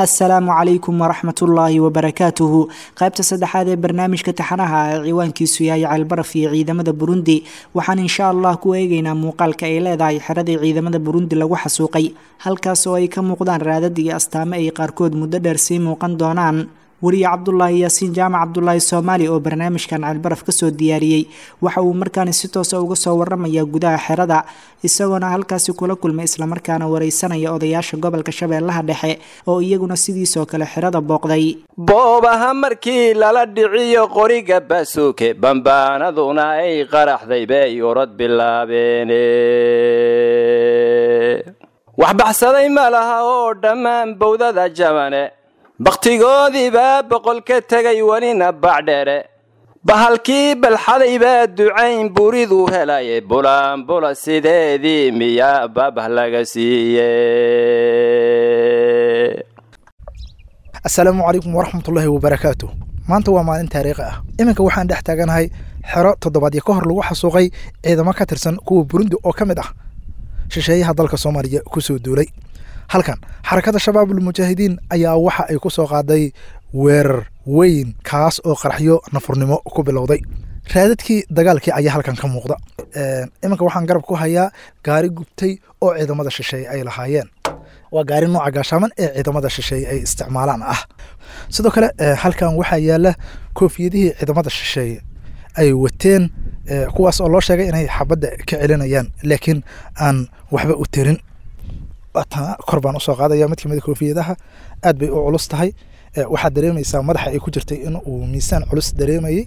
assalaamu calaykum waraxmatullaahi wabarakaatuhu qaybta saddexaad ee barnaamijka taxanaha ee ciwaankiisu yahay ceelbaraf iyo ciidamada burundi waxaan insha allah ku eegeynaa muuqaalka ay leedahay xeradii ciidamada burundi lagu xasuuqay halkaas oo ay ka muuqdaan raadad iyo astaamo ay qaarkood muddo dheer sii muuqan doonaan weriye cabdulaahi yaasiin jaamac cabdulaahi soomaali oo barnaamijkan ceelbaraf kasoo diyaariyey waxa uu markaani si toosa uga soo waramayaa gudaha xerada isagoona halkaasi kula kulmay islamarkaana wareysanaya odayaasha gobolka shabeellaha dhexe oo iyaguna sidiisoo kale xerada booqday boobaha markii lala dhiciyo qoriga baasuuke bambaanaduna ay qaraxday bay orod bilaabeene wax baxsaday ma laha oo dhammaan bowdada jabane bakhtigoodii baa boqol ka tegay welina bacdhere bahalkii balxaday baa ducayn buriduu helaye bulaanbula sideedii miyaa babah laga siiye assalaamu calaykum waraxmatullaahi wabarakaatu maanta waa maalin taariikhi ah iminka waxaan dhex taaganahay xero toddobaadyo ka hor lagu xasuuqay ciidamo ka tirsan kuwa burundi oo ka mid ah shisheeyaha dalka soomaaliya kusoo duulay halkan xarakada shabaabulmujaahidiin ayaa waxa ay ku soo qaaday weerar weyn kaas oo qaraxyo nafurnimo ku bilowday raadadkii dagaalkii ayaa halkan ka muuqda iminka waxaan garab ku hayaa gaari gubtay oo ciidamada shisheeye ay lahaayeen waa gaari nooca gaashaaman ee ciidamada shisheeye ay isticmaalaan ah sidoo kale halkan waxaa yaala koofiyadihii ciidamada shisheeye ay wateen kuwaas oo loo sheegay inay xabadda ka celinayaan laakiin aan waxba u tirin tana kor baan usoo qaadaya mid kamida koofiyadaha aad bay u culus tahay waxaad dareemaysaa madaxa ay ku jirtay in uu miisaan culus dareemayey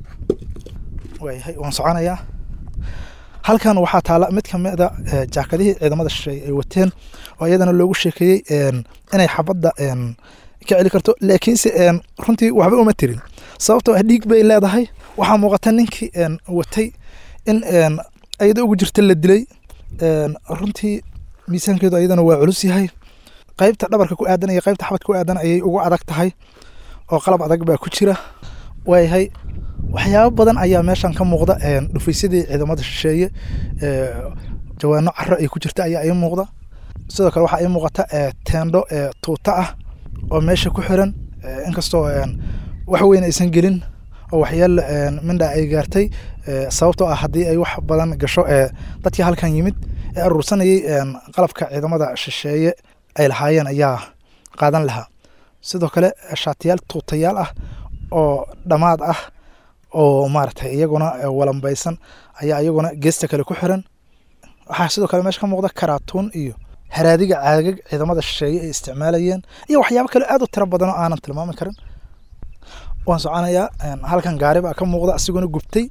waayahay waan soconayaa halkan waxaa taala mid kamida jaakadihii ciidamada shisheeye ay wateen oo iyadana loogu sheekeeyey inay xabadda ka celi karto laakiinse runtii waxba uma tirin sababtoo ah dhiig bay leedahay waxaa muuqata ninkii watay in ayada ugu jirta la dilay runtii miisaankeedu ayadana waa culus yahay qaybta dhabarka ku aadan iyo qaybta xabadka ku aadan ayay ugu adag tahay oo qalab adag baa ku jira waayahay waxyaabo badan ayaa meeshan ka muuqda dhufaysadii ciidamada shisheeye jawaano caro ay ku jirta ayaa ii muuqda sidoo kale waxaa ii muuqata teendho tuuta ah oo meesha ku xiran inkastoo wax weyn aysan gelin oo waxyaal mindha ay gaartay sababtoo ah haddii ay wax badan gasho dadkii halkan yimid ee aruursanayay qalabka ciidamada shisheeye ay lahaayeen ayaa qaadan lahaa sidoo kale shaatiyaal tuutayaal ah oo dhammaad ah oo maaragtay iyaguna walambaysan ayaa iyaguna geesta kale ku xiran waxaa sidoo kale meesha ka muuqda karaatuun iyo haraadiga caagag ciidamada shisheeye ay isticmaalayeen iyo waxyaabo kale aad u tiro badan oo aanan tilmaami karin waan soconayaa halkan gaari baa ka muuqda asiguna gubtay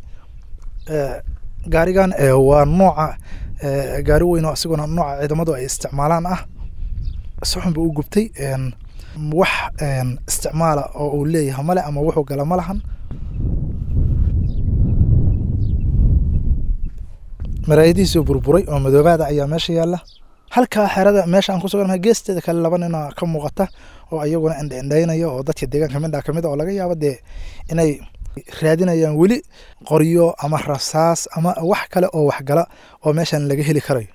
gaarigan waa nooca gaari weyn oo asiguna nooca ciidamadu ay isticmaalaan ah suxun buu u gubtay wax isticmaala oo uu leeyahay male ama wuxuu gala ma lahan maraayadihiisoo burburay oo madoobaada ayaa meesha yaalla halkaa xerada meesha aan ku sugannahay geesteeda kale laba nina ka muuqata oo iyaguna indhaindhaynaya oo dadka deegaanka midha kamid a oo laga yaabo dee inay raadinayaan weli qoryo ama rasaas ama wax kale oo waxgala oo meeshan laga heli karayo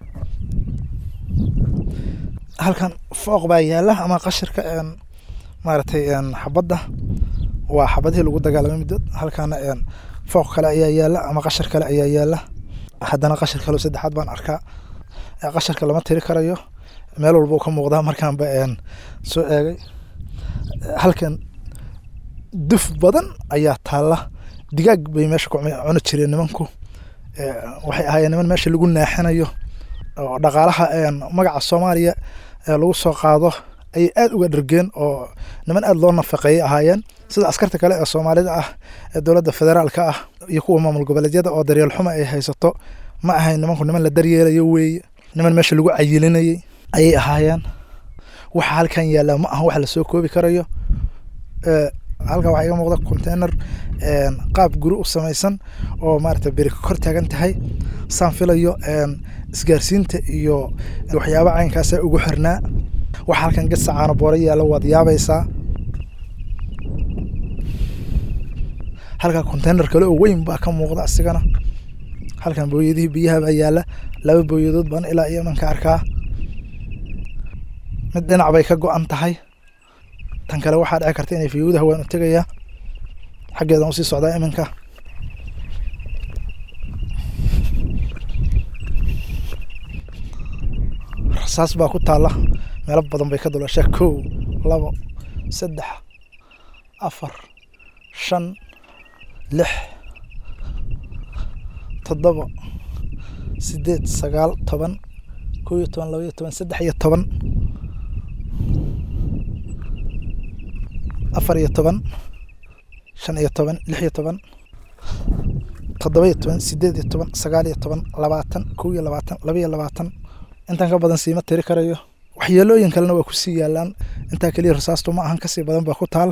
halkan fooq baa yaala ama qashirka maaragtay xabadda waa xabadihii lagu dagaalamay muddo halkana fooq kale ayaa yaala ama qashir kale ayaa yaala haddana qashir kale saddexaad baan arkaa qasharka lama tiri karayo meel walba uu ka muuqdaa markaanba soo eegay halkan duf badan ayaa taalla digaag bay meesha ku cuni jireen nimanku waxay ahaayeen niman meesha lagu naaxinayo oo dhaqaalaha magaca soomaaliya lagu soo qaado ayay aad uga dhargeen oo niman aad loo nafaqeeyay ahaayeen sida askarta kale ee soomaalida ah ee dowladda federaalka ah iyo kuwa maamul goboleedyada oo daryeel xuma ay haysato ma ahayn nimanku niman la daryeelayo weeye niman meesha lagu cayilinayay ayay ahaayeen waxa halkan yaallaa ma aha wax lasoo koobi karayo halkan waxaa iga muuqda container qaab guri u samaysan oo maarata beri kor taagan tahay saan filayo isgaarsiinta iyo waxyaaba caynkaasa ugu xirnaa waxa halkan gasa caano boora yaalla waad yaabaysaa halkan container kale oo weyn baa ka muuqda asigana halkan booyadihii biyaha baa yaalla laba booyadood baan ilaa iyo imanka arkaa mid dhinac bay ka go-an tahay tan kale waxaa dhici karta inay fiyuudaha waan u tegayaa xaggeedan usii socdaa iminka rasaas baa ku taalla meelo badan bay ka dulashaa kow labo saddex afar shan lix toddoba sideed sagaal toban kow iyo toban laba iyo toban saddex iyo toban afar iyo toban shan iyo toban lix iyo toban toddoba iyo toban sideed iyo toban sagaal iyo toban labaatan kow iyo labaatan laba iyo labaatan intaan ka badan siima tiri karayo waxyeelooyin kalena waa kusii yaalaan intaa keliya rasaastu ma ahan kasii badan baa ku taal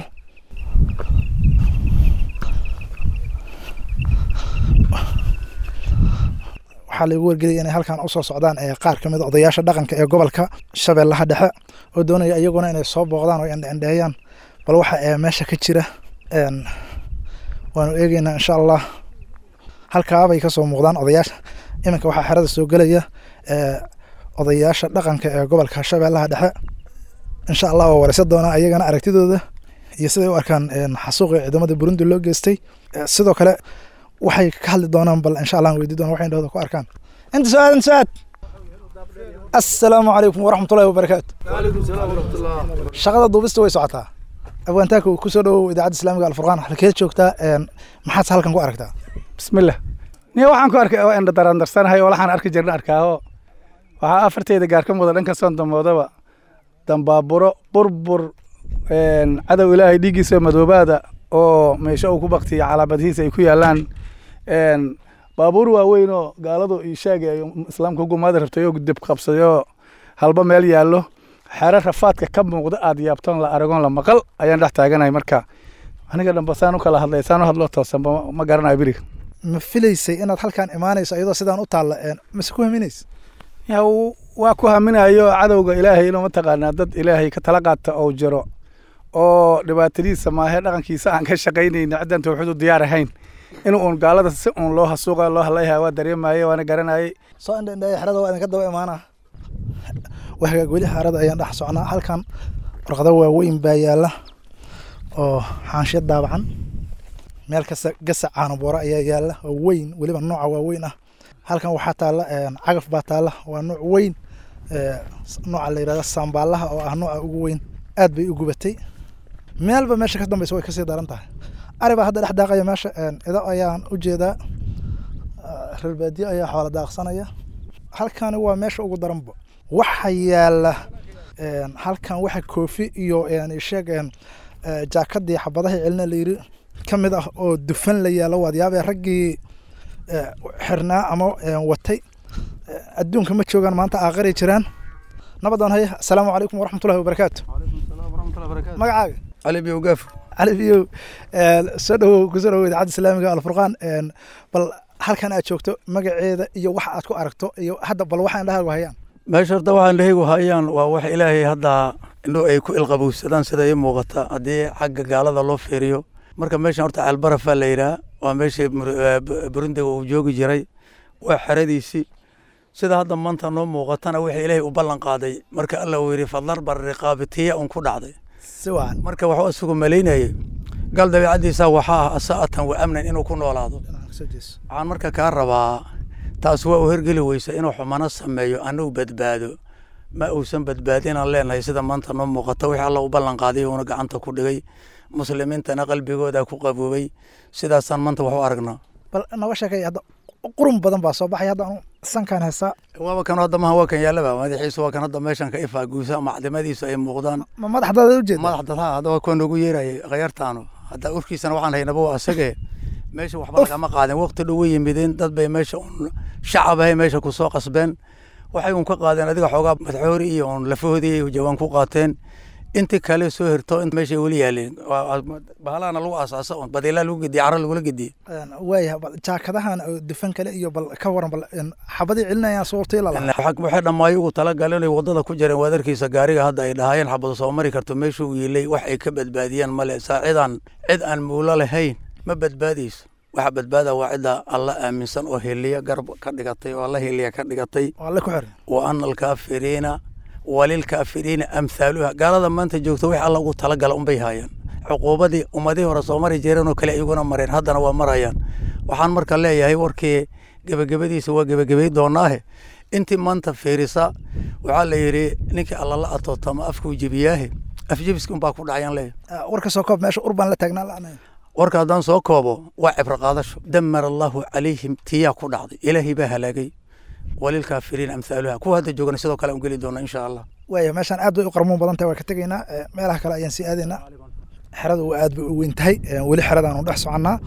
waxaa laigu wargelaya inay halkan usoo socdaan ee qaar kamid a odayaasha dhaqanka ee gobolka shabeellaha dhexe oo doonaya iyaguna inay soo booqdaan oo indhendheeyaan bal waxa ee meesha ka jira waanu eegeynaa insha allah halkaabay kasoo muuqdaan odayaasha iminka waxaa xerada soo gelaya odayaasha dhaqanka ee gobolka shabeellaha dhexe insha allah waa wareysan doonaa ayagana aragtidooda iyo siday u arkaan xasuuqii ciidamada burundi loo geystay sidoo kale waxay ka hadli doonaan bal insha allah weydii doona waxay indhahooda ku arkaan inta su-aad inta su-aad assalaamu calaykum waraxmatullahi wabarakaatu shaqada duubista way socotaa abwaantaaka kusoo dhowow idaacadda islaamiga alfurqaan halkeed joogtaa maxaad halkan ku aragtaa bismillah niya waxaan ku arkay oo indha darandarsanahay oo waxaan arki jirna arkaaho waxaa afarteeda gaar ka muda dhanka soon damoodaba dambaaburo burbur cadow ilaahay dhiiggiisa madoobaada oo meesho uu ku baktiya calaamadihiisa ay ku yaalaan baabuur waaweyn oo gaaladu ishaagi ay islaamka hugumaada rabtay oo dib qabsaday oo halba meel yaallo xero rafaadka ka muuqda aad yaabtoon la aragoon la maqal ayaan dhex taaganahay marka aniga dhanba saan u kala hadlay saan u hadloo toosanba ma garanayo beriga ma filaysay inaad halkan imaanayso iyadoo sidaan u taalla mase ku haminaysa ya waa ku haminayo cadowga ilaahay inuu mataqaanaa dad ilaahay ka tala qaata oo jiro oo dhibaatadiisa maahe dhaqankiisa aan ka shaqaynayna ciddaan tawxiid u diyaar ahayn in uun gaalada si uun loo hasuuqa loo hadlayha waa dareemaye waana garanayay soo indhendheeya xerada waa idinka daba imaanaa waa hagaag weli xerada ayaan dhex socnaa halkan warqado waaweyn baa yaalla oo xaanshiya daabacan meel kasta gasac caanaboora ayaa yaalla oo weyn weliba nooca waaweyn ah halkan waxaa taalla cagaf baa taalla waa nooc weyn nooca la yidhahda saambaalaha oo ah nooca ugu weyn aad bay u gubatay meelba meesha ka dambeysa way kasii daran tahay ari baa hadda dhex daaqaya meesha ido ayaan u jeedaa reer baadiye ayaa xoola daaqsanaya halkani waa meesha ugu daranba waxa yaalla halkan waxa koofi iyo sheeg jaakadii xabadaha celina layiri ka mid ah oo dufan la yaalo waad yaabee raggii xirnaa ama watay adduunka ma joogaan maanta aakhiray jiraan nabadan haya asalaamu calaykum waraxmatullahi wabarakaatu magacaaga cali biyow gaafo cali biyow soo dhowow kusoo dhowow idaacadda islaamiga alfurqaan bal halkan aad joogto magaceeda iyo waxa aad ku aragto iyo hadda bal waxa indhahaagu hayaan meesha horta waxaa indhahaygu hayaan waa wax ilaahay hadda indho ay ku ilqabowsadaan sida ii muuqata haddii xagga gaalada loo fiiriyo marka meeshan horta ceelbarafaa la yidhaha waa meeshii burundiga uu joogi jiray waa xeradiisii sida hadda maanta noo muuqatana wixii ilaahay u ballan qaaday marka alla uu yidhi fadlar bar riqaabitiya un ku dhacday si wacan marka waxuu isagu malaynayay gal dabeicaddiisa waxaa ah asaa'atan wa amnan inuu ku noolaado waxaan marka kaa rabaa taas waa u hergeli weysa inuu xumano sameeyo anuu badbaado ma uusan badbaadinaan leenahay sida maanta noo muuqata wixii alla u ballan qaaday uuna gacanta ku dhigay muslimiintana qalbigooda ku qaboobay sidaasaan maanta wax u aragnaa bal noga sheekay hadda qurun badan baa soo baxay hadda anu sankaan heesaa waaba kan hadda maha waa kan yaallaba madaxiisu waa kan hadda meeshan ka ifaa guusa macdimadiisu ay muuqdaan ma madaxdaada ujeeda madax dadha hadda waa kuwa noogu yeerayay khayartaanu hadda urkiisana waxaan haynaba waa asagee meesha waxba lagama qaadin waqti dhow way yimideen dad bay meesha un shacab ahay meesha ku soo qasbeen waxay un ka qaadeen adiga xoogaa madaxoori iyo un lafahoodii jawaan ku qaateen inti kale soo hirto in meeshay weli yaaleen bahalahana lagu aasaasa un badiilaa lagu gediye cara lagula gediye waaya bal jaakadahan oo dufan kale iyo bal ka waran bal xabadii celinayaan suurtay lala waxay dhammaayo ugu talagaleen inay waddada ku jireen waadarkiisa gaariga hadda ay dhahaayeen xabadu soo mari karto meeshuu yiilay wax ay ka badbaadiyaan male saa cidaan cid aan muulo lahayn ma badbaadayso waxa badbaada waa cidda alla aaminsan oo heliya garab ka dhigatay oo alla heliya ka dhigatay waa alle ku xiran wa ana alkaafiriina walilkaafiriina amthaaluha gaalada maanta joogta wix alla ugu talagala unbay haayaan cuquubadii ummadihii hore soo mari jireen oo kale iyaguna mareen haddana waa marayaan waxaan marka leeyahay warkii gebagabadiisa waa gebagabay doonaahe intii maanta fiirisa waxaa la yidhi ninkii alla la atootama afkuu jebiyaahe afjebiski unbaa ku dhacayaan leeyahay warka soo koob meesha urbaan la taagnaa la'anaya warka haddaan soo koobo waa cibro qaadasho damara allahu calayhim tiyaa ku dhacday ilaahay baa halaagay walilkaafiriin amthaaluha kuwa hadda joogana sidoo kale aan geli doona insha allah waaya meeshaan aad bay u qarmuun badan tahay waa ka tegaynaa Eh, meelaha kale ayaan sii aadaynaa xerada waa aad bay u weyn tahay Eh, weli xeradaanu dhex soconnaa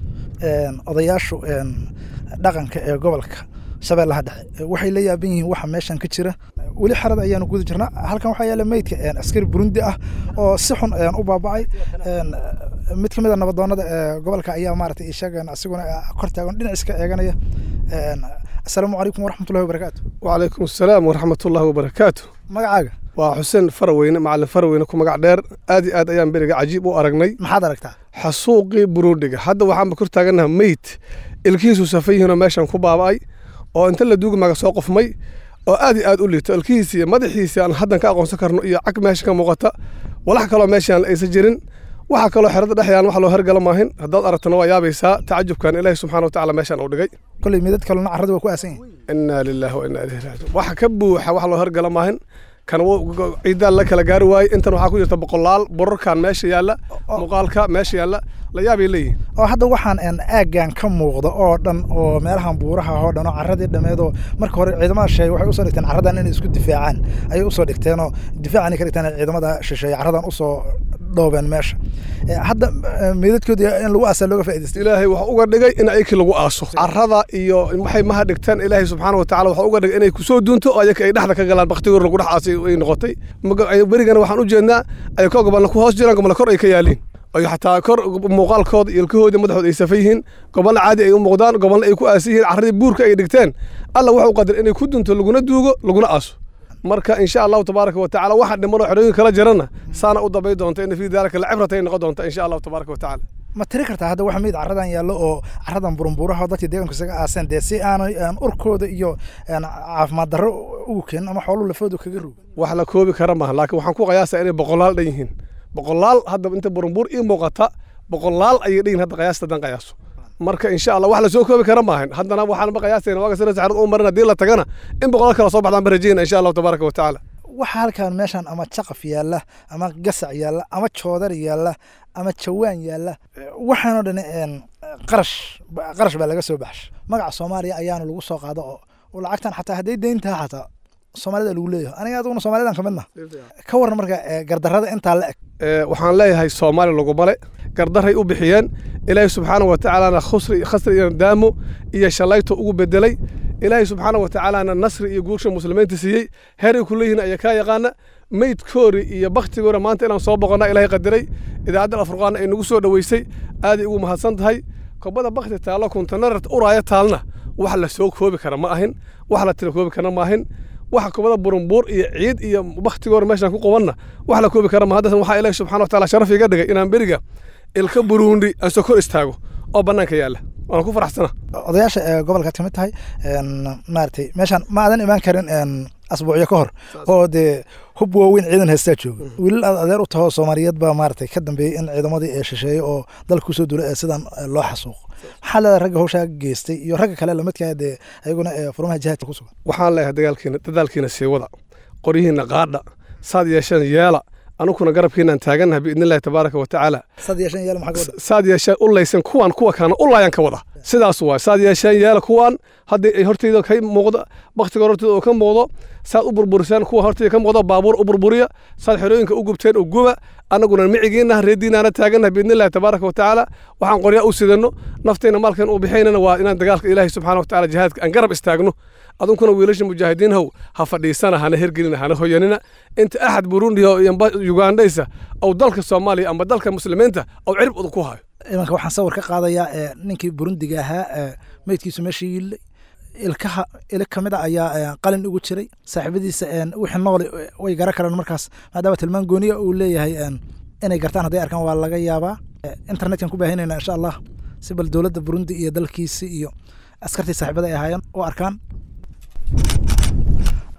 En, odayaashu en, dhaqanka ee gobolka shabeellaha dhexe eh, waxay la yaaban yihiin waxa meeshan ka jira weli xerada ayaanu guda jirnaa halkan waxaa yaala meydka en, askari burundi ah oo si xun en, u baaba'ay En, mid ka mid a nabadoonada ee gobolka ayaa maaragtay ishagan asiguna eh, kor taagan dhinac iska eeganaya En, asalaamu calaykum waraxmatullahi wabarakaatu وعليكم السلام ورحمة الله وبركاته magacaaga waa xuseen faraweyne macalin faraweyne ku magac dheer aad iyo aad ayaan beriga cajiib u aragnay maxaad aragtaa xasuuqii buruudhiga hadda waxaanba kor taagannaha meyd ilkihiisu safan yihiinoo meeshan ku baaba'ay oo inta la duugimaga soo qofmay oo aad iyo aad u liito ilkihiisi iyo madaxiisi aan haddan ka aqoonsan karno iyo cag meesha ka muuqata walax kaloo meeshaan aysan jirin waxa kaloo xerada dhex yaalan wax loo hergala maahin haddaad aragtana waa yaabaysaa tacajubkan ilaahi subxaana watacaala meeshaan uu dhigay kolley midad kalena carrada waa ku aasan yihin inaa lilaahi wa inaa ilayhi raajiun waxa ka buuxa wax loo hergala maahin kan wuu- ciidaan la kala gaari waaye intan waxaa ku jirta boqolaal borarkan meesha yaalla muuqaalka meesha yaalla la yaabay leeyihin oo hadda waxaan en aaggan ka muuqda oo dhan oo meelahan buuraha oo dhan oo carradii dhammeedoo marka hore ciidamada shisheeye waxay usoo dhigteen carradan inay isku difaacaan ayay usoo dhigteenoo difaacanay ka dhigteen ciidamada shisheeye carradan usoo dhoobeen meesha Eh, hadda eh, meydadkoodii in lagu aasaa looga faa'idaystay ilaahay waxa uga dhigay in ayakii lagu aaso carrada iyo waxay maha dhigtaan ilaahay subxaana wa tacala waxa uga dhigay inay kusoo duunto oo ayaka ay dhexda ka galaan baktigoor lagu dhex aasay ay noqotay Maga- ay- berigana waxaan u jeednaa ay ka gobolna ku hoos jiraan gobolna kor ay ka yaaliin ay xataa kor muuqaalkooda iyo ilkahooda madaxooda ay safan yihiin gobolna caadi ay u muuqdaan gobolna ay ku aasan yihiin carradii buurka ay dhigteen alla waxa u qadar inay ku dunto laguna duugo laguna aaso marka insha allahu tabaaraka wa tacaala waxa dhimanoo xerooyin kala jirana saana u dambay doonta in fii daalika lacibrata ay noqon doonta insha allahu tabaaraka wa tacaala ma tiri kartaa hadda waxa meyd carradan yaallo oo carradan burunbuuraha oo dadkii deegaanku isaga aaseen dee si aanay en, urkooda iyo en, caafimaad darro ugu keenin ama xooluhu lafoodu kaga roog wax la koobi kara maaha laakiin waxaan ku qiyaasaa inay boqolaal dhan yihiin boqolaal hadda inta burunbuur ii muuqata boqolaal ayay dhan yihiin hadda qiyaasta haddaan qiyaaso marka insha allah wax la soo koobi kara maahan haddana waxaan ma qiyaasayna waaga sira saxrad u marin haddii la tagana in boqolaal kala soo baxdaan ba rajayna insha allahu tabaaraka wa tacaala waxa halkan meeshan ama jaqaf yaalla ama gasac yaalla ama joodar yaalla ama jawaan yaalla waxaanoo dhan en, qarash qarash baa laga soo baxshay magaca soomaaliya ayaana lagu soo qaado oo oo lacagtan xataa hadday deyn tahay xataa soomaalida lagu leeyahay aniga aduguna soomaalidan ka midna ka waran marka eh, gardarrada intaa la eg Ee, waxaan leeyahay soomaali lagumale gardaray u bixiyeen ilaahay subxaana wa tacaalana khusri khasri iyo daamo iyo shalayto ugu bedelay ilaahay subxaana wa tacaalana nasri iyo guursha muslimiinta siiyey heeray ku leeyihiin ayaa kaa yaqaana meydkoori iyo baktigoora maanta inaan soo boqonna ilaahay qadiray idaacadda alfurqaana ay nagu soo dhoweysay aaday ugu mahadsan tahay kobada bakti taallo kuntanarart uraaya taalna wax la soo koobi kara ma ahin wax la tira koobi kara ma ahin waxa kubada burunbuur iyo ciid iyo baktigoor meeshaan ku qabanna wax la koobi kara ma haddasan waxaa ilaahi subxana wa tacaala sharaf iga dhigay inaan beriga ilka buruundi aan soo kor istaago oo bannaanka yaalla waan ku faraxsana odayaasha ee gobolkaad ka mid tahay en, maaragtay meeshaan ma aadan imaan karin en, asbuucyo ka hor oo dee hub waaweyn ciidan heestaa jooga wiilal aad adeer u taho soomaaliyeed baa maaragtay ka dambeeyey in ciidamadii ee shisheeye oo dalka kusoo duulay ee sidan eh, loo xasuuqo maxaa leedahay ragga hawshaa geystay iyo ragga kale lamidkaa dee ayaguna ee furmaha jihaadka ku sugan waxaan leeyahay dagaalkiina dadaalkiina sii wada qoryihiina qaadha saad yeesheen yeela anukuna garabkiinaan taagannahay biidnillahi tabaaraka wa tacaala sad yeeshan yaal maxaa ka wada saad yeesheen u laysan kuwaan kuwa kaana u laayaan ka wada sidaas waay saad yeesheen yeela kuwaan haddii ay hortayda ka muuqda baktiga hortayda oo ka muuqdo saad u burburisaan kuwa hortayda ka muuqdo baabuur u burburiya saad xerooyinka u gubteen oo guba annaguna micigiinna reediinaana taagannahay biidnillahi tabaaraka wa tacaala waxaan qoryaa u sidanno naftayna maalkan u bixaynana waa inaan dagaalka ilaahi subxaana wa tacaala jihaadka aan garab istaagno adunkuna wiilasha mujaahidiinhow ha fadhiisana hana hergelina hana hoyanina inta axad burundi oo ugandhaysa ou dalka soomaaliya amba dalka muslimiinta ou cirib udu ku hayo imanka waxaan sawir ka qaadayaa ee ninkii burundiga ahaa ee meydkiisu meesha yiillay ilkaha ilig ka mid a ayaa ee, qalin ugu jiray saaxiibadiisa een, wixii noole eh, way gara karaan markaas maadaama tilmaan gooniya uu leeyahay een, inay gartaan hadday arkaan waa laga yaabaa Eh, internetkan ku baahinayna insha allah si bal dowladda burundi iyo dalkiisi iyo askartii saaxiibada ay ahaayeen u arkaan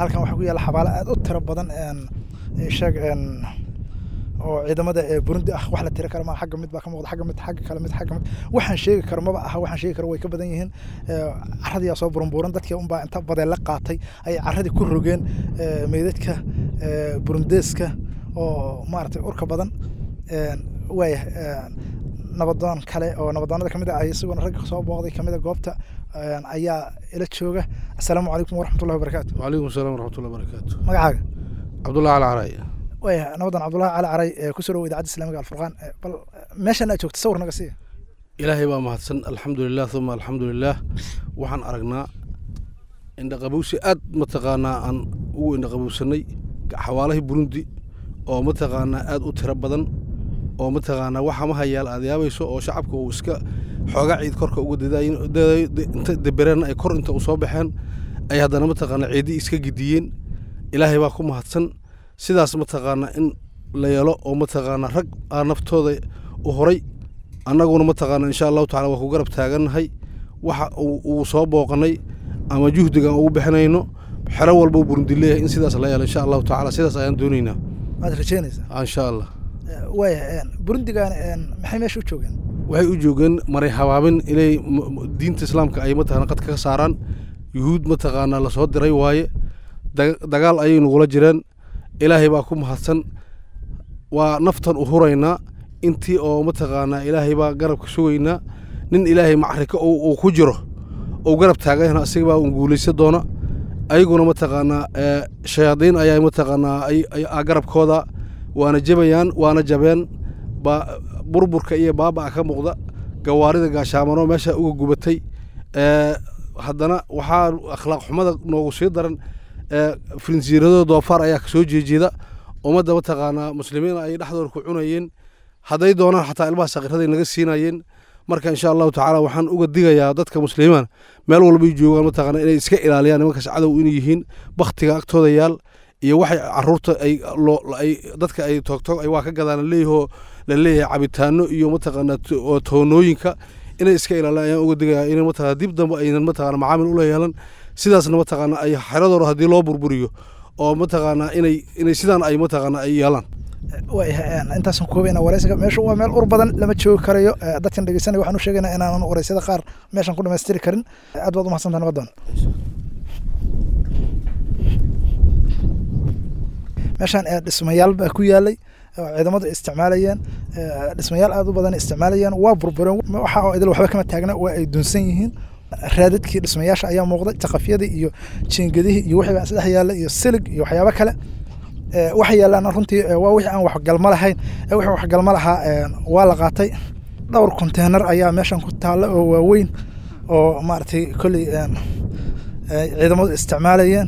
halkan waxaa ku yaalla xabaalo aad u tiro badan sheeg oo ciidamada ee burundi ah wax la tiri karo ma xagga mid baa ka muuqda xagga mid xagga kale mid xagga mid waxaan sheegi karo maba aha waxaan sheegi karo way ka badan yihiin carradiyaa soo burunbuuran dadkii unbaa inta badee la qaatay ayay carradii ku rogeen meydadka burundeeska oo maaragtay urka badan waaya nabadoon kale oo nabadoonada kamid ah isaguna ragga soo booqday kamid a goobta ayaa ila jooga assalaamu calaykum waraxmatullahi wabarakaatu وعليكم السلام ورحمة الله وبركاته magacaaga عبد الله على عراي waaya nabadan cabdullahi cali caray ee kusoo dhawo idaacadda islamiga alfurqaan bal meeshan aad joogta sawir naga siiya ilaahay baa mahadsan alxamdulilah uma alxamdulilah waxaan aragnaa indhaqabowsi aad mataqaanaa aan ugu indhaqabowsanay xawaalahii burundi oo mataqaanaa aad u tiro badan oo mataqaanaa waxa ma hayaal aad yaabayso oo shacabka uu iska xoogaa ciid korka uga inta debereen ay kor inta u soo baxeen ay haddana mataqaanaa ciidii iska gidiyeen ilaahay baa ku mahadsan sidaas mataqaanaa in la yeelo oo mataqaanaa rag aa naftooda u horay annaguna mataqaanaa insha allahu tacala waa ku garab taagannahay waxa uu soo booqanay ama juhdigan ugu bixinayno xero walba uu burundi leeyahay in sidaas la yeelo insha allahu tacala sidaas ayaan doonaynaa waad rajeynaysaa insha allah waaya burundigan maxay meesha u joogeen waxay u joogeen maray habaabin inay diinta islaamka ay mataqana qadka ka saaraan yuhuud mataqaanaa lasoo diray waaye dagaal ayay nagula jireen ilaahay baa ku mahadsan waa naftan u huraynaa intii oo mataqaanaa ilaahay baa garabka sugaynaa nin ilaahay macrika uu ku jiro ou garab taagana asiga baa un guulaysa doona ayaguna mataqaanaa shayaadiin ayaa mataqaanaa garabkooda waana jabayaan waana jabeen burburka iyo baaba'a ka muuqda gawaarida gaashaamano meesha uga gubatay haddana waxaa akhlaaq xumada noogu sii daran firinsiiradooda doofaar ayaa kasoo jeejeeda ummadda mataqaanaa muslimiin ay dhexdooda ku cunayeen hadday doonaan xataa ilmaha sakiraday naga siinayeen marka insha allahu tacaala waxaan uga digayaa dadka muslimiin meel walbay joogaan mataqaana inay iska ilaaliyaan nimankaas cadow inay yihiin baktiga agtooda yaal iyo waxay caruurta ay dadka ay toogtoog ay waa ka gadaan leeyahoo la leeyahay cabitaano iyo mataqaanaa toonooyinka inay iska ilaaliyaan ayaan uga digayaa inay mataqana dib dambe aynan mataqana macaamil ula yeelan sidaasna mataqaana ay xeradooda haddii loo burburiyo oo mataqaanaa inay inay sidaan ay mataqaana ay yeelaan intaasan koobayna waraysiga meeshu waa meel ur badan lama joogi karayo dadkan dhegeysanaya waxaan u sheegaynaa inaanan waraysada qaar meeshan ku dhamaystiri karin aad baad umahadsanta nabadoon meeshaan dhismayaal baa ku yaalay ciidamadu isticmaalayeen dhismayaal aad u badan isticmaalayeen waa burbureen waxa oo idil waxba kama taagna waa ay dunsan yihiin raadadkii dhismayaasha ayaa muuqday jaqafyadii iyo jiingadihii iyo wixii baa isdhex yaalla iyo silig iyo waxyaabo kale waxa yaalaan runtii waa wixii aan waxgalmo lahayn wixii waxgalmo lahaa waa la qaatay dhowr konteenar ayaa meeshan ku taalla oo waaweyn oo maaragtay kolley ciidamadu isticmaalayeen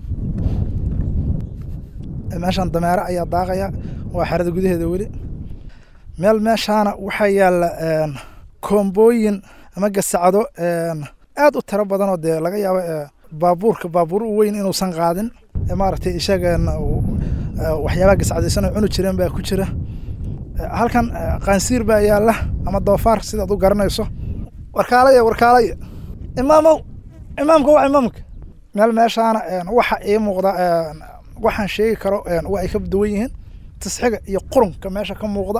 meeshan dameere ayaa daaqaya waa xerada gudaheeda weli meel meeshaana waxaa yaalla koombooyin ama gasacdo aad u tiro badanoo dee laga yaabo baabuurka baabuur u weyn inuusan qaadin maaragtay isagan waxyaabaha gascadaysanoo cuni jireen baa ku jira halkan qaansiir baa yaalla ama doofaar sidaad u garanayso warkaalaya warkaalaya imaamow imaamka waa imaamka meel meeshaana waxa ii muuqda waxaan sheegi karo waa ay ka duwan yihiin tisxiga iyo qurunka meesha ka muuqda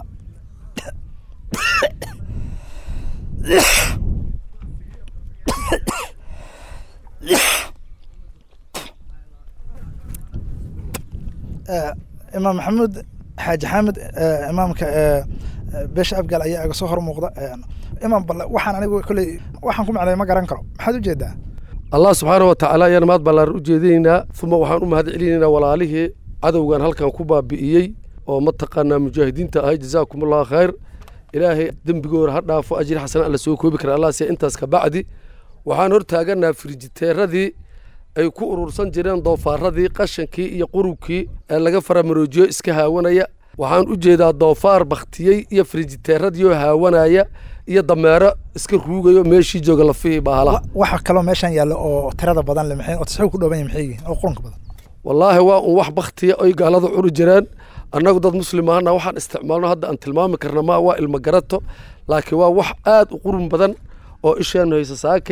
imaam maxamuud xaaji xaamid imaamka beesha abgaal ayaa iga soo hor muuqda imaam balle waxaan anigu kolley waxaan ku macnay ma garan karo maxaad ujeedaa allah subxaana wa tacaala ayaan maad ballaan u jeedinaynaa uma waxaan u mahad celinaynaa walaalihii cadowgan halkan ku baabi'iyey oo mataqaanaa mujaahidiinta ahay jazaakum allahu khayr ilaahay dembigooda ha dhaafo ajri xasana alla soo koobi kara allah siya intaas ka bacdi waxaan hor taaganaa firijiteeradii ay ku urursan jireen doofaaradii qashankii iyo qurubkii ee laga faramaroojiyo iska haawanaya waxaan u jeedaa doofaar bakhtiyey iyo firijiteeradiioo haawanaya iyo dameero iska ruugayo meeshii jooga lafihii bahala waxa kaloo meeshan yaalla oo tirada badan le maxay oo tisxigu ku dhooban yahay maxay yihiin oo qurunka badan wallaahi waa un wax baktiya oy gaalada cuni jireen annagu dad muslim ahana waxaan isticmaalno hadda aan tilmaami karna ma waa ilmo garato laakiin waa wax aad u qurun badan oo isheennu haysa saakay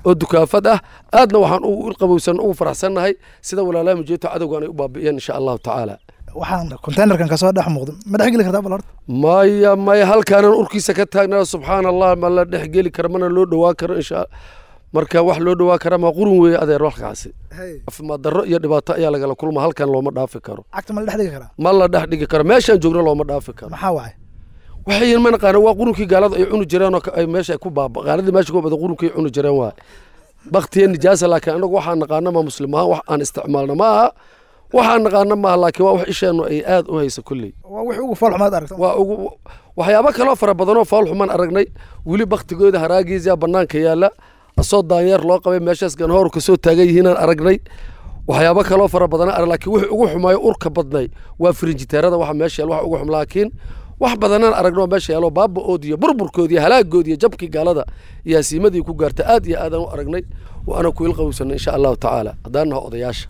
oo dukaafad ah aadna waxaan ugu ilqabowsan ugu faraxsannahay sida walaalaha mujeedto cadowgan ay u baabi'iyeen insha allahu tacaala waxaan containerkan kasoo dhex muuqdo ma dhex geli kartaa bal horta maya maya halkaanan urkiisa ka taagnaa subxaana allah ma la dhex geli karo mana loo dhowaa karo insha marka wax loo dhowaa kara ma qurun weeye adeer waxkaasi caafimaad darro iyo dhibaato ayaa lagala kulma halkan looma dhaafi karo cagta ma la dhex dhigi karaa ma la dhex dhigi karo meeshaan joogno looma dhaafi karo maxaa waay waxay ma naqaana waa qurunkii gaalada ay cuni jireen oo ay meesha ay ku baaba gaaladii meesha ku bada qurunkii ay cuni jireen waay baktiya nijaasa laakiin anagu waxaan naqaana ma muslim ahaan wax aan isticmaalna ma aha waxaan naqaana maaha laakiin waa wax isheennu ay aad u hayso kulley waa wixii ugu fool xumaad aragta waa ugu waxyaabo kaloo fara badanoo fool xumaan aragnay weli baktigooda haraagiisa bannaanka yaalla asoo daanyeer loo qabay meeshaas ganhoor kasoo taagan yihiinaan aragnay waxyaabo kaloo fara badan arag laakiin wixii ugu xumaayo urka badnay waa firinjiteerada waxa meesha yaal wax ugu xum laakiin wax badanaan aragno meesha yaalo baaba-ood iyo burburkood iyo halaagood iyo jabkii gaalada iyo hasiimadii ku gaarta aad iyo aadaan u aragnay waana ku ilqabowsanay insha allahu tacaala haddaan naho odayaasha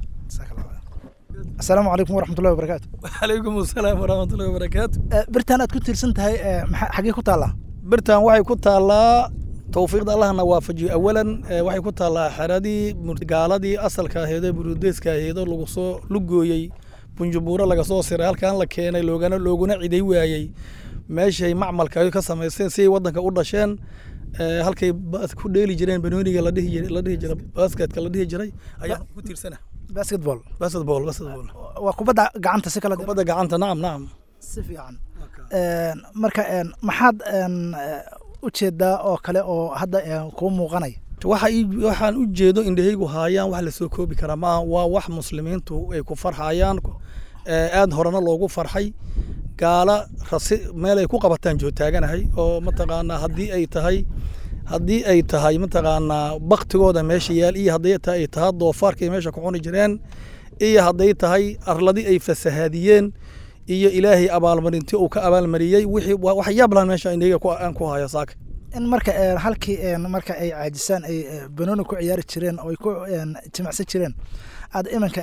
asalaamu calaykum waraxmatullahi wabarakaatu calaykum asalaam waraxmatullahi wabarakaatu birtan aad ku tiirsan tahay maxaa xaggee ku taallaa birtan waxay ku taallaa towfiiqda allahna waafajiyo awalan waxay ku taallaa xeradii gaaladii asalka aheedoo burudeeska aheedoo lagu soo lugooyey bunjubuuro laga soo siray halkan la keenay loogana looguna ciday waayey meeshay macmalka ka samaysteen siday waddanka u dhasheen halkay ku dheeli jireen banooniga la dhihi jiray la dhihi jiray basketka la dhihi jiray ayaan ku tiirsana basketball basketball basketball waa kubadda gacanta si kala kubadda gacanta nacam nacam si fiican marka maxaad u jeedaa oo kale oo hadda kuu muuqanaya waxa waxaan u jeedo indhahaygu haayaan wax lasoo koobi karaa maaha waa wax muslimiintu ay ku farxayaan aad horena loogu farxay gaala rasi meel ay ku qabataan joogtaaganahay oo mataqaanaa haddii ay tahay haddii ay tahay mataqaanaa baktigooda meesha yaal iyo hadday tahay ay tahay doofaarkay meesha ku cuni jireen iyo hadday tahay arladii ay fasahaadiyeen iyo ilaahay abaalmarintii uu ka abaalmariyey wixii wax yaablan meesha indhahayga aan ku hayo saaka in marka halkii marka ay caajisaan ay banooni ku ciyaari jireen oo ay ku jimacsan jireen aad iminka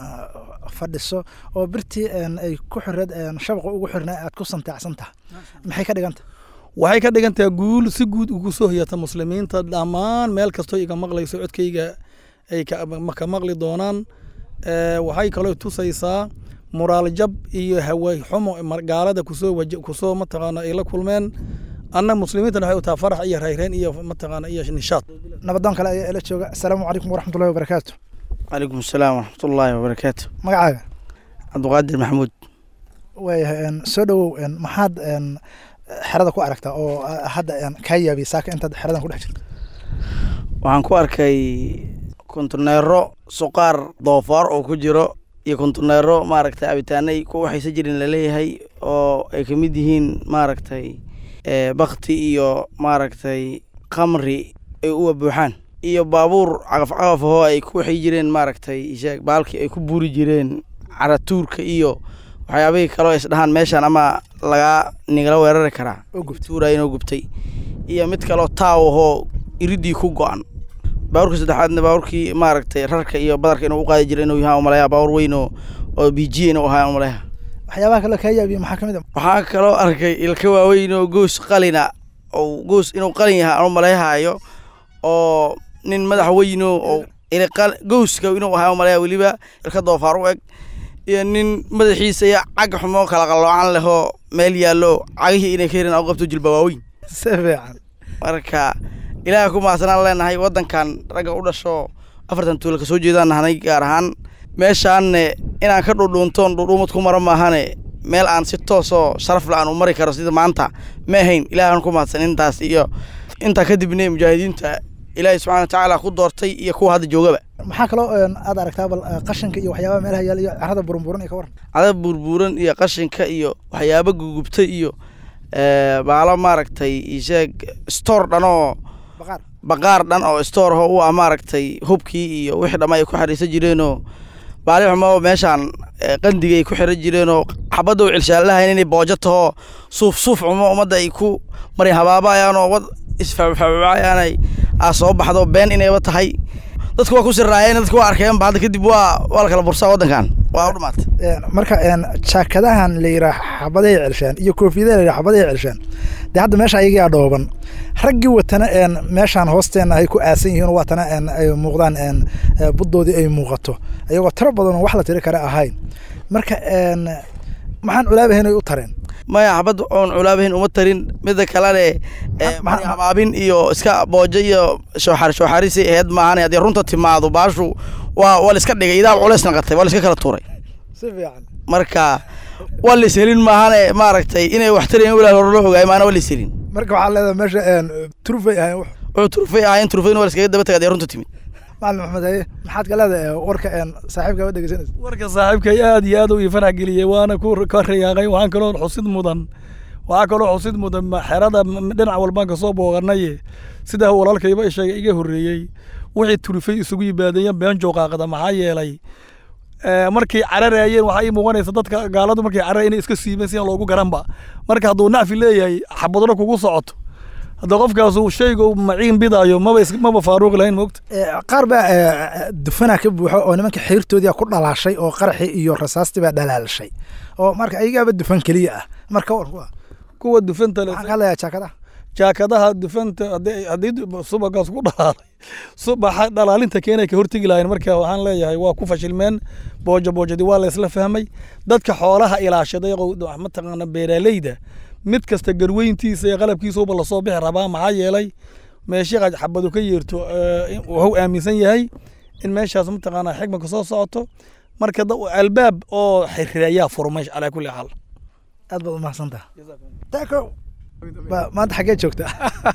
fadhiso oo birtii ay ku xireed shabaqa ugu xirnaa aad ku santaacsan tahay maxay ka dhigan tahay waxay ka dhigan tahay guul si guud ugu soo hoyata muslimiinta dhammaan meel kastoo iga maqlayso codkayga ay ka maqli doonaan waxay kaloo tusaysaa muraal jab iyo haway xumo gaalada kusoo kusoo mataqaana ay la kulmeen anna muslimiintana waxay u tahay farax iyo rayreen iyo mataqaana iyo nishaad nabadoon kale ayaa ila jooga asalaamu calaykum waraxmatullahi wabarakaatu calaykum asalaam waraxmatullaahi wabarakaatu magacaaga cabdiqaadir maxamuud waayahay soo dhowow maxaad xerada ku aragtaa oo hadda kaa yaabiyay saaka intaad xeradan ku dhex jirto waxaan ku arkay kontineero suqaar doofaar oo ku jiro iyo kontineero maaragtay abitaanay ku waxaysa jirin laleeyahay oo ay ka mid yihiin maaragtay bakti iyo maaragtay khamri ay uwa buuxaan iyo baabuur cagaf cagaf ahoo ay ku waxay jireen maaragtay sheeg baalkii ay ku buuri jireen caratuurka iyo waxyaabihii kaloo isdhahaan meeshaan ama lagaa nigala weerari karaa tuura inoo gubtay iyo mid kaloo taaw ahoo iridii ku go-an baabuurka saddexaadna baabuurkii maaragtay rarka iyo badarka inuu u qaadi jira inuu yahaa umaleeya baabuur weyn oo oo bijiya inuu ahaa umaleeya waxyaabaha kaloo kaa yaabiya maxaa ka mid a waxaa kaloo arkay ilka waaweyn oo goos qalina oo goos inuu qalin yahay aan umaleehaayo oo nin madax weyno oo gowska inuu ahaa umaleeya weliba ilka doofaar u eg iyo nin madaxiisa iyo cag xumo kala qaloocan lehoo meel yaallo cagihii inay ka herin u qabto jilba waaweyn si fiican marka ilaaha ku mahadsanaan leenahay waddankan ragga u dhasho afartan tuula kasoo jeedaan nahnay gaar ahaan meeshaanne inaan ka dhudhuuntoon dhudhuumad ku mara maahane meel aan si toosoo sharaf la aan u mari karo sida maanta ma ahayn ilaahan ku mahadsan intaas iyo intaa kadibne mujaahidiinta ilaahay subxana wa tacaala ku doortay iyo kuwa hadda joogaba maxaa kaloo aad aragtaa bal qashinka iyo waxyaabaha meelaha yaal iyo carada burunburan iyo ka waran cada burburan iyo qashinka iyo waxyaaba gugubtay iyo baalo maaragtay isheeg stoor dhanoo baqaar dhan oo stoor ho u ah maaragtay hubkii iyo wixii dhamma ay ku xariisan jireenoo baali xumo meeshaan qandiga ay ku xiran jireenoo xabadda u cilshaallahayn inay boojo tahoo suuf suuf xumo ummadda ay ku marin habaabayaanoo wad isfaafaaayaanay aa soo baxdo been inayba tahay dadku waa ku siraayeen dadku waa arkeen ba hadda kadib waa waa la kala bursaa waddankan waa u dhamaatay marka jaakadahan la yidhaah xabaday celshaan iyo koofiyadaha la yidhaah xabaday celshaan dee hadda meesha ayagaa dhooban raggii watana meeshaan hoosteena ay ku aasan yihiin waatana ay muuqdaan buddoodii ay muuqato ayagoo tiro badan wax la tiri kare ahayn marka maxaan culaabahayn ay u tareen maya xabad oon culaabahayn uma tarin midda kalene habaabin iyo iska boojo iyo shooxar shooxarisi aheyd maahan haddii runta timaado baashu waa waa la iska dhigay idaal culeys naqatay waa la iska kala tuuray si fiican marka waa la ishelin maahane maaragtay inay wax tarayin wilaal hore loo ogaay maana waa la ishelin marka waxaa leedahay meesha turufay ahayn wuxuu turufay ahayn turufayna waa la iskaga daba tagay haddii runta timid macalin maxamed haye maxaad ka leedahay warka saaxiibka ma dhegeysanaysa warka saaxiibkay aad iyo aad u ii farax geliyey waana ku ka rayaaqay waxaan kaloo xusid mudan waxaa kaloo xusid mudan xerada dhinac walbaan kasoo booqanaye sida walaalkayba sheegay iga horreeyey wixii turufay isugu yimaadeen been jooqaaqda maxaa yeelay markay cararayeen waxaa ii muuqanaysa dadka gaaladu markay cararayeen inay iska siibeen si aan loogu garanba marka hadduu nacfi leeyahay xabadno kugu socoto hadda qofkaasu shayga maciin bidaayo maba maba faaruuqi lahayn moogta qaar baa dufana ka buuxo oo nimanka xiirtoodii ku dhalaashay oo qaraxii iyo rasaastii baa dhalaalshay oo marka ayagaaba dufan keliya ah marka war kuwa kuwa dufanta le waxaan ka hadlayaa jaakadaha jaakadaha dufanta haddii subagaas ku dhalaalay subaxa dhalaalinta keenay ka hortegi lahayn marka waxaan leeyahay waa ku fashilmeen boojo boojadii waa la isla fahmay dadka xoolaha ilaashaday mataqaana beeraaleyda mid kasta garweyntiisa iyo qalabkiisauba lasoo bixi rabaa maxaa yeelay meeshii xabadu ka yeerto wuxuu aaminsan yahay in meeshaas mataqaanaa xigma kasoo socoto marka albaab oo xiriirayaa furmay calaa kulli xaal aad baad umahadsantaha taako maanta xaggee joogtaa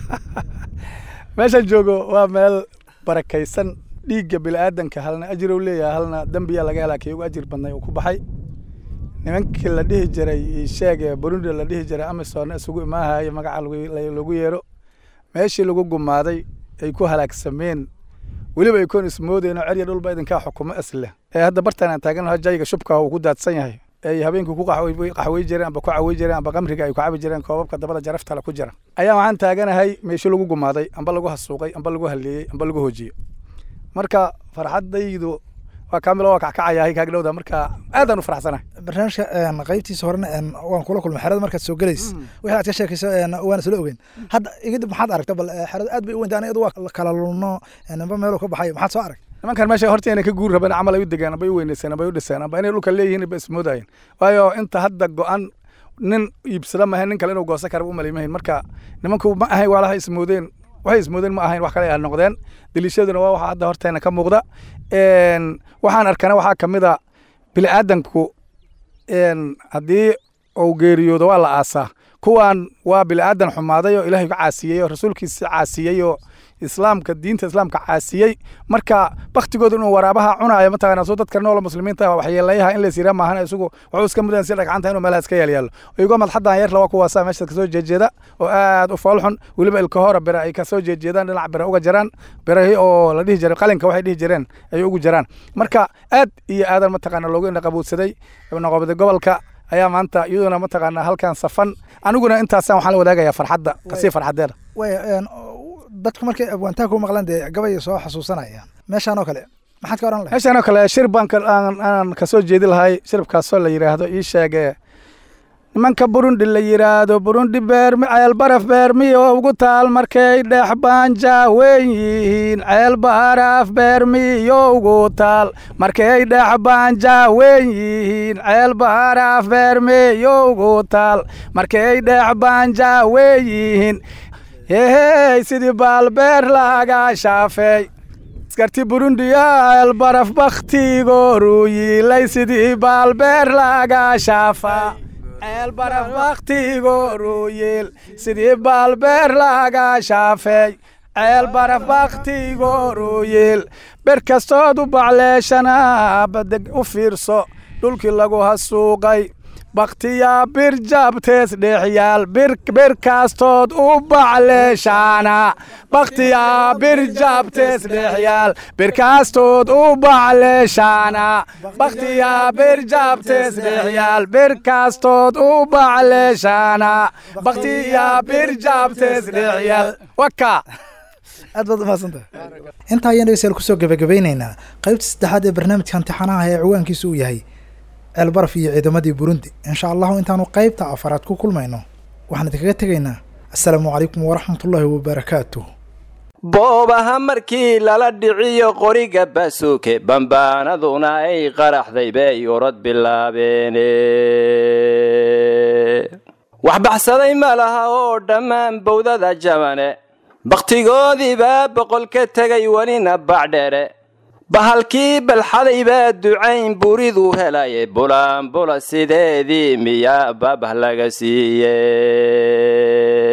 meeshaan joogo waa meel barakaysan dhiigga bini'aadanka halna ajirow leeyahay halna dembiya laga helaa kii ugu ajir badnay uu ku baxay nimankii la dhihi jiray sheege burundi la dhihi jiray amisom isugu imaahayo magaca lagu yeero meeshii lagu gumaaday ay ku halaagsameen weliba ay koon ismoodeen oo cerya dhulba idinkaa xukumo isleh ee hadda bartaan aan taagan jayga shubka uu ku daadsan yahay ay habeenkii ku qaxwey jireen amba ku cawey jireen amba qamriga ay ku cabi jireen koobabka dabada jaraftale ku jira ayaa waxaan taaganahay meeshii lagu gumaaday amba lagu hasuuqay amba lagu haleeyey amba lagu hoojiyey marka farxadaydu waa kaamil waa kackacayahay kaagdhowda marka aadaan u faraxsanahay barnaamijka qaybtiisa horena waan kula kulmay xerada markaad soo gelays wixii aad ka sheekayso waan isla ogeyn hadda igadib maxaad aragta bal xerada aad bay u weynta aniga waa kala lulno ninba meeluu ka baxayo maxaad soo arag nimankan meesha horta inay ka guuri rabeen camal ay u degaan amba ay u weynayseen amba ay u dhiseen amba inay dhulka leeyihiin ba ismoodayeen waayo inta hadda go-an nin iibsada maahayn nin kale inuu goosan karaba u malaymahayn marka nimanku ma ahayn waalaha ismoodeen waxay ismoodeen ma ahayn wax kale ay noqdeen daliishaduna waa waxa hadda horteena ka muuqda waxaan arkana waxaa ka mid a bini'aadanku haddii uu geeriyoodo waa la aasaa kuwan waa bini'aadan xumaaday oo ilaahay ka caasiyey oo rasuulkiisa caasiyey oo islaamka diinta islaamka caasiyey marka baktigooda inuu waraabaha cunaayo mataqana soo dadka nool muslimiinta waxyeelayaha in la ysiraa maahan isagu wuxuu iska mudan si dhagcanta inuu meelaha iska yaalyaalo iyago madxadan yar laba kuwaasa meesha kasoo jeejeeda oo aad u foolxun weliba ilkahora bira ay kasoo jeejeedaan dhinac bira uga jaraan birahi oo la dhihi jiray qalinka waxay dhihi jireen ay ugu jaraan marka aad iyo aadan mataqana loogu indhaqabuudsaday noqobada gobolka ayaa maanta iyaduna mataqaana halkan safan aniguna intaasaan waxaan la wadaagayaa farxadda kasii farxadeeda dadku markay abwaantaha ku maqlaan dee gabay soo xasuusanayaan meeshaan oo kale maxaad ka oran lahay meeshaan oo kale shir baan aan kasoo jeedi lahay shiribkaasoo la yidhaahdo ii sheege nimanka burundi la yidhaahdo burundi beermi ceel baraf beermiyo ugu taal markay dhex baanja weyn yihiin ceel baraf beermiyo ugu taal markay dhex baanja weyn yihiin ceel baraf beermiyo ugu taal markay dhex baanja weyn yihiin hehey sidii baalbeer laga shaafeey askarti burundiya ceel baraf bakhtigooru yiilay sidii baalbeer laga shaafaa ceel baraf bakhtigooru yiil sidii baalbeer laga shaafeey ceel baraf bakhtigooru yiil ber kastood u bacleeshana badeg u fiirso dhulkii lagu hasuuqay bakhtiyaa bir jabtees dhexyaal bir kaastood u bacleeshaana bakhtiyaa bir jabtees dhexyaal bir kaastood u bacleeshaana bakhtiyaa bir jabtees dhexyaal bir kaastood u bacleeshaana bakhtiyaa bir jabtees dhexyaal waka aad baad umahadsantahay intaa ayaan dhegeystayaal kusoo gebagabaynaynaa qaybta saddexaad ee barnaamijka imtixaanaha ee ciwaankiisu uu yahay ceelbaraf iyo ciidamadii burundi insha allahu intaanu qaybta afaraad ku kulmayno waxaan idinkaga tegaynaa assalaamu calaykum waraxmatullaahi wabarakaatuh boobaha markii lala dhiciyo qoriga baasuuke bambaanaduna ay qaraxday bay orod bilaabeene wax baxsaday ma laha oo dhammaan bowdada jabane bakhtigoodiibaa boqol ka tegay welina bacdhere bahalkii balxaday baa ducayn buriduu helaye bulaanbula sideedii miyaa babah laga siiye